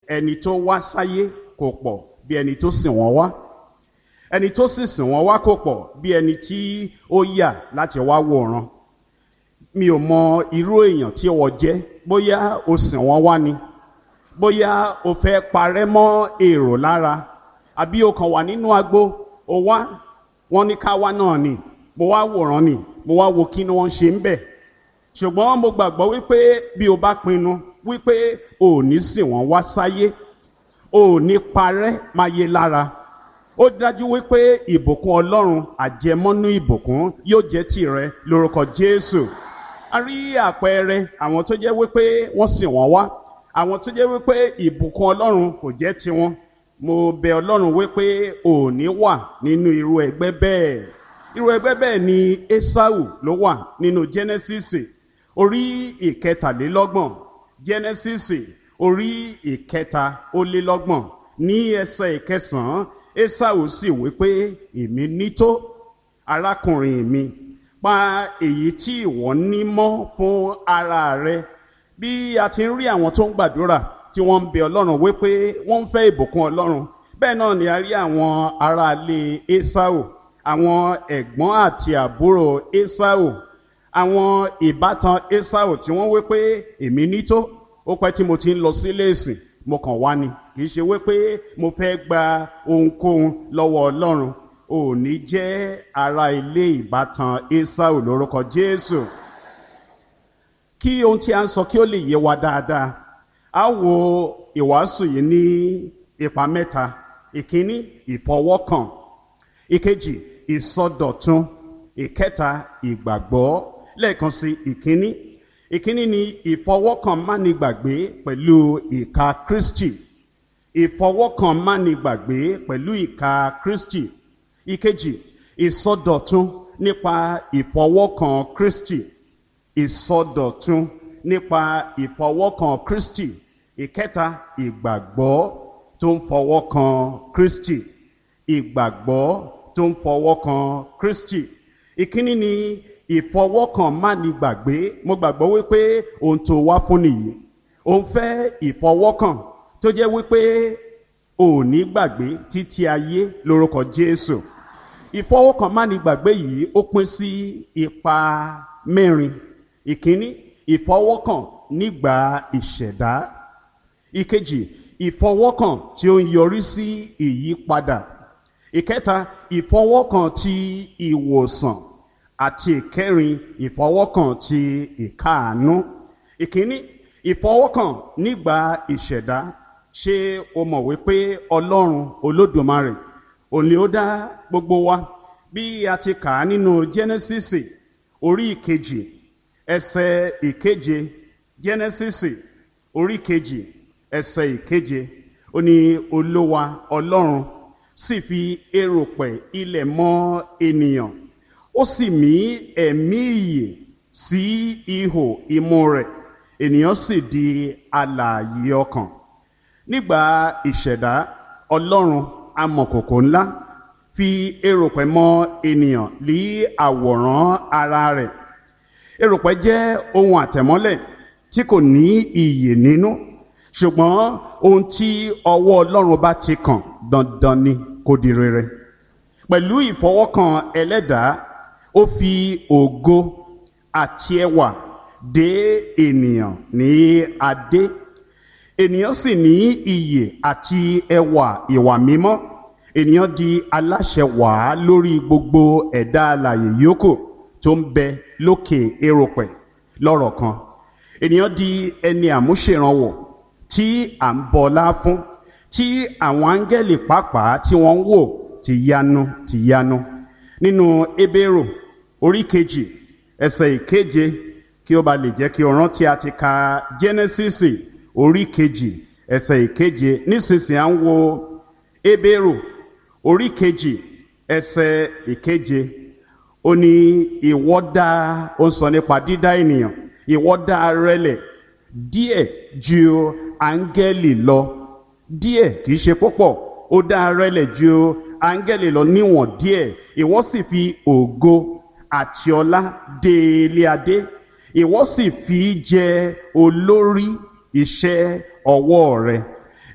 ẹni tó wá sáyé kò pọ̀ bí ẹni tó sìn wọ́n wá ẹni tó sì sìn wọ́n wá kò pọ̀ bí ẹni tí ó yà láti wá wòran mi ò mọ irú èèyàn tí wọ́n jẹ́ bóyá o sìn wọ́n wá ni bóyá o fẹ́ parẹ́ mọ́ èrò lára àbí o kàn wà nínú agbo o wá wọ́n ní ká wá náà ni mo wá wòran ni mo wá wo kí ni wọ́n ṣe ń bẹ̀ ṣùgbọ́n mo gbàgbọ́ wípé bí o bá pinnu wípé o ò ní sìn wọ́n wá sáyé o ò ní parẹ́ máa yé lára ó dájú wípé ìbùkún ọlọ́run àjẹmọ́nú ìbùkún yóò jẹ́ tìrẹ lórúkọ jésù a rí àpẹẹrẹ àwọn tó jẹ́ wípé wọ́n sìn wọ́n wá àwọn tó jẹ́ wípé ìbùkún ọlọ́run kò jẹ́ tiwọn mo bẹ ọlọ́run wípé ò ní wà nínú irú ẹgbẹ́ bẹ́ẹ̀ irú ẹgbẹ́ bẹ́ẹ̀ ni esau ló wà nínú genesis orí ìkẹtàlélọ́gbọ̀n genesis orí ìkẹta ó lé lọ́gbọ̀n ní ẹsẹ̀ ìkẹsàn-án esau sì wípé èmi nító arákùnrin mi pa èyí tí ìwọ ní mọ́ fún ara rẹ bí a ti ń rí àwọn tó ń gbàdúrà tí wọ́n ń bẹ ọlọ́run wípé wọ́n ń fẹ́ ìbùkún ọlọ́run bẹ́ẹ̀ náà ni a rí àwọn aráalé esau àwọn ẹ̀gbọ́n àti àbúrò esau àwọn ìbátan esau tí wọ́n wípé èmi nító ó pẹ́ tí mo ti ń lọ sílé ìsìn mo kàn wá ni kì í ṣe wípé mo fẹ́ gba ohunkóhun lọ́wọ́ ọlọ́run ò ní jẹ́ ara ilé ìbátan esau lórúkọ jésù kí ohun tí a ń sọ kí ó lè yé wa dáadáa a wo ìwàásù yìí ní ipa mẹ́ta ìkíní ìfọwọ́kàn ìkejì ìsọdọ̀tun ìkẹta ìgbàgbọ́ lẹ́ẹ̀kan sí ìkíní ìkíní ni ìfọwọ́kàn mánigbàgbé pẹ̀lú ìka kristi ìfọwọ́kàn mánigbàgbé pẹ̀lú ìka kristi ìkejì ìsọdọ̀tun nípa ìfọwọ́kàn kristi ìsọdọ̀tun nípa ìfọwọ́kàn kristi ìkẹta ìgbàgbọ́ tó ń fọwọ́kàn kristi ìgbàgbọ́ tó ń fọwọ́kàn kristi ìkíní ni ìfọwọ́kàn mánigbàgbé mo gbàgbọ́ wípé ohun tó wá fún nìyí òun fẹ́ ìfọwọ́kàn tó jẹ́ wípé ò ní gbàgbé títí ayé lórúkọ jésù ìfọwọ́kàn mánigbàgbé yìí ó pín sí ipa mẹ́rin ìkíní ìfọwọ́kàn nígbà ìṣẹ̀dá ìkejì ìfọwọ́kàn tí ó ń yọrí sí ìyípadà ìkẹta ìfọwọ́kàn ti ìwòsàn àti ìkẹrin ìfọwọ́kàn ti ìkáàánú ìkíní ìfọwọ́kàn nígbà ìṣẹ̀dá ṣé o mọ̀ wípé ọlọ́run olódùmarè òní ó dá gbogbo wa bí a ti kà á nínú genesis orí ìkejì ẹsẹ̀ ìkeje genesis orí ìkejì ẹsẹ̀ ìkeje ó ní olówa ọlọ́run sì fi eròpẹ̀ ilẹ̀ mọ́ ènìyàn ó sì mí ẹ̀mí ìyè sí ihò imú rẹ̀ ènìyàn sì di alààyè ọkàn nígbà ìṣẹ̀dá ọlọ́run amọ̀kòkò ńlá fi eròpẹ̀ mọ́ ènìyàn lé àwòrán ara rẹ̀ eròpẹ̀ jẹ́ ohun àtẹ̀mọ́lẹ̀ tí kò ní iyè nínú ṣùgbọ́n ohun tí ọwọ́ ọlọ́run bá ti kàn dandan ni kò di rere pẹ̀lú ìfọwọ́kàn ẹlẹ́dàá ó fi ògo àti ẹwà dé ènìyàn ní adé ènìyàn sì ní iyè àti ẹwà ìwà mímọ́ ènìyàn di aláṣẹ wàá lórí gbogbo ẹ̀dá alàyè yòókù tó ń bẹ lókè eròpẹ̀ lọ́rọ̀ kan ènìyàn di ẹni àmúṣèrànwọ̀ tí à ń bọlá fún tí àwọn áńgẹ́lì pàápàá tí wọ́n ń wò ti yanu ti yanu nínú ebéèrò orí kejì ẹsẹ̀ ìkeje kí ó ba lè jẹ́ kí o rántí a ti ka genesis orí kejì ẹsẹ̀ ìkeje nísinsìnyí à ń wo ebéèrò orí kejì ẹsẹ̀ ìkeje ó ní ìwọ dá ó ń sọ nípa dídá ènìyàn ìwọ dá rẹlẹ̀ díẹ̀ ju áńgẹ́lì lọ díẹ̀ kì í ṣe púpọ̀ ó dá rẹlẹ̀ ju áńgẹ́lì lọ níwọ̀n díẹ̀ ìwọ sì fi ògo àti ọlá dé ilé adé ìwọ sì fi jẹ olórí iṣẹ́ ọwọ́ rẹ̀